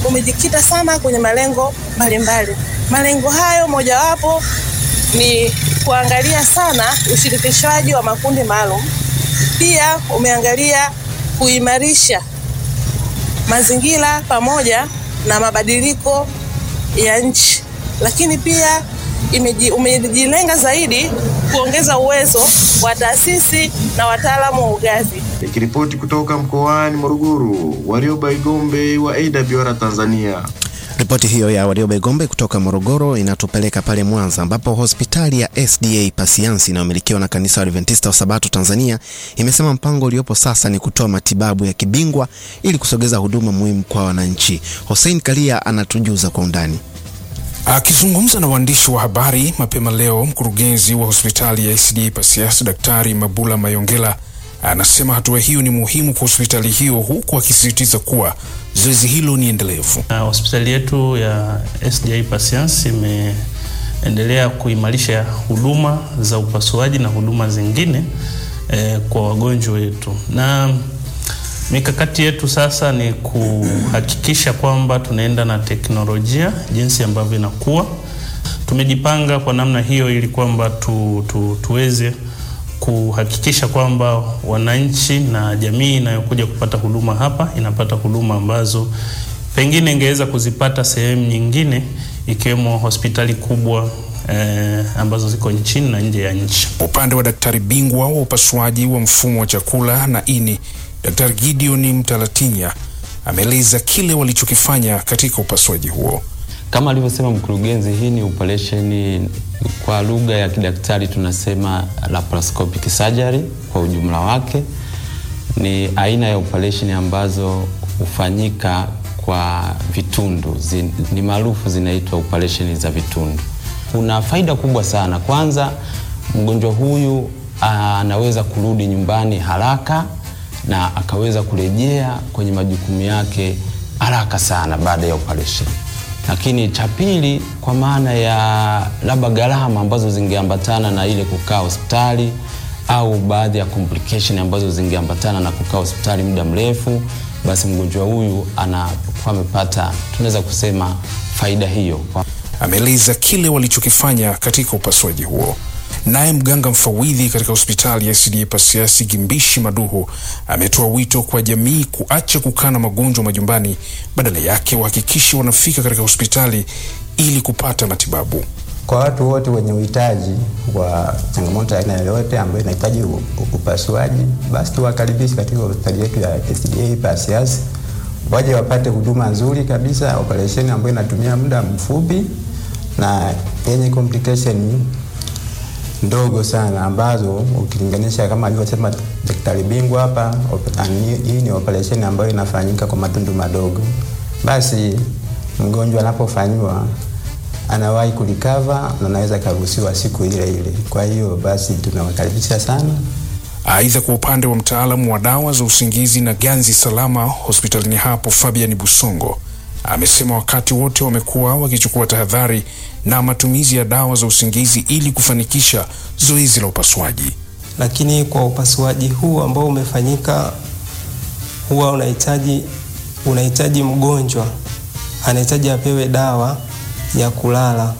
umejikita sana kwenye malengo mbalimbali. Malengo hayo mojawapo ni kuangalia sana ushirikishwaji wa makundi maalum. Pia umeangalia kuimarisha mazingira pamoja na mabadiliko ya nchi, lakini pia imeji, umejilenga zaidi kuongeza uwezo wa taasisi na wataalamu wa ugavi. Nikiripoti kutoka mkoani Morogoro, Warioba Igombe wa AWR Tanzania. Ripoti hiyo ya Warioba Igombe kutoka Morogoro inatupeleka pale Mwanza ambapo hospitali ya SDA Pasiansi inayomilikiwa na kanisa la Adventista wa Sabato Tanzania imesema mpango uliopo sasa ni kutoa matibabu ya kibingwa ili kusogeza huduma muhimu kwa wananchi. Hussein Kalia anatujuza kwa undani. Akizungumza na waandishi wa habari mapema leo, mkurugenzi wa hospitali ya SDA Pasiansi Daktari Mabula Mayongela anasema hatua hiyo ni muhimu kwa hospitali hiyo, huku akisisitiza kuwa zoezi hilo ni endelevu. Na hospitali yetu ya SDA Pasiansi imeendelea kuimarisha huduma za upasuaji na huduma zingine eh, kwa wagonjwa wetu, na mikakati yetu sasa ni kuhakikisha kwamba tunaenda na teknolojia jinsi ambavyo inakuwa. Tumejipanga kwa namna hiyo ili kwamba tu, tu, tuweze kuhakikisha kwamba wananchi na jamii inayokuja kupata huduma hapa inapata huduma ambazo pengine ingeweza kuzipata sehemu nyingine ikiwemo hospitali kubwa eh, ambazo ziko nchini na nje ya nchi. Upande wa daktari bingwa wa upasuaji wa mfumo wa chakula na ini, Daktari Gideon Mtalatinya ameeleza kile walichokifanya katika upasuaji huo. Kama alivyosema mkurugenzi, hii ni operesheni kwa lugha ya kidaktari tunasema laparoscopic surgery kwa ujumla wake. Ni aina ya operesheni ambazo hufanyika kwa vitundu zin, ni maarufu zinaitwa operesheni za vitundu. Kuna faida kubwa sana. Kwanza, mgonjwa huyu anaweza kurudi nyumbani haraka na akaweza kurejea kwenye majukumu yake haraka sana baada ya operesheni lakini cha pili, kwa maana ya labda gharama ambazo zingeambatana na ile kukaa hospitali au baadhi ya complication ambazo zingeambatana na kukaa hospitali muda mrefu, basi mgonjwa huyu anakuwa amepata, tunaweza kusema faida hiyo. Ameeleza kile walichokifanya katika upasuaji huo. Naye mganga mfawidhi katika hospitali ya SDA Pasiansi Gimbishi Maduhu ametoa wito kwa jamii kuacha kukaa na magonjwa majumbani, badala yake wahakikishe wanafika katika hospitali ili kupata matibabu. Kwa watu wote wenye uhitaji wa changamoto aina yoyote ambayo inahitaji upasuaji, basi tuwakaribishe katika hospitali yetu ya SDA Pasiansi, waje wapate huduma nzuri kabisa, operesheni ambayo inatumia muda mfupi na yenye complication ndogo sana ambazo ukilinganisha kama alivyosema daktari bingwa hapa, hii ni operesheni ambayo inafanyika kwa matundu madogo. Basi mgonjwa anapofanyiwa anawahi kulikava na anaweza karuhusiwa siku ile ile. Kwa hiyo basi tunawakaribisha sana. Aidha, kwa upande wa mtaalamu wa dawa za usingizi na ganzi salama hospitalini hapo, Fabian Busongo amesema wakati wote wamekuwa wakichukua tahadhari na matumizi ya dawa za usingizi ili kufanikisha zoezi la upasuaji. Lakini kwa upasuaji huu ambao umefanyika, huwa unahitaji unahitaji mgonjwa anahitaji apewe dawa ya kulala.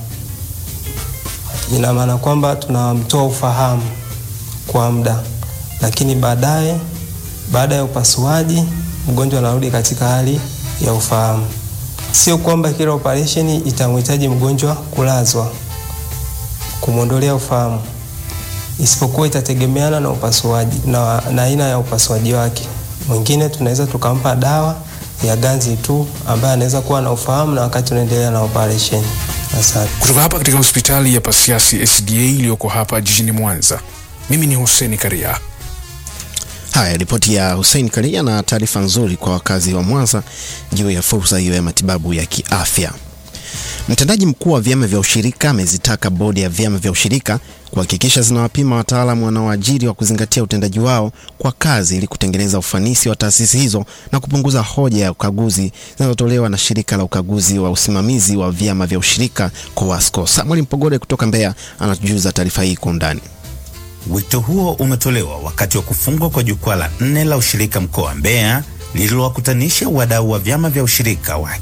Ina maana kwamba tunamtoa ufahamu kwa muda, lakini baadaye, baada ya upasuaji, mgonjwa anarudi katika hali ya ufahamu. Sio kwamba kila operesheni itamhitaji mgonjwa kulazwa kumwondolea ufahamu, isipokuwa itategemeana na upasuaji na, na aina ya upasuaji wake. Mwingine tunaweza tukampa dawa ya ganzi tu ambaye anaweza kuwa na ufahamu na wakati tunaendelea na operesheni. Asante. Kutoka hapa katika hospitali ya Pasiansi SDA iliyoko hapa jijini Mwanza, mimi ni Hussein Karia. Haya, ripoti ya Hussein Karia na taarifa nzuri kwa wakazi wa Mwanza juu ya fursa hiyo ya matibabu ya kiafya. Mtendaji mkuu wa vyama vya ushirika amezitaka bodi ya vyama vya ushirika kuhakikisha zinawapima wataalamu wanaoajiri wa kuzingatia utendaji wao kwa kazi ili kutengeneza ufanisi wa taasisi hizo na kupunguza hoja ya ukaguzi zinazotolewa na shirika la ukaguzi wa usimamizi wa vyama vya ushirika COASCO. Samuel Mpogole kutoka Mbeya anatujuza taarifa hii kwa undani. Wito huo umetolewa wakati wa kufungwa kwa jukwaa la nne la ushirika mkoa wa Mbeya lililowakutanisha wadau wa vyama vya ushirika wa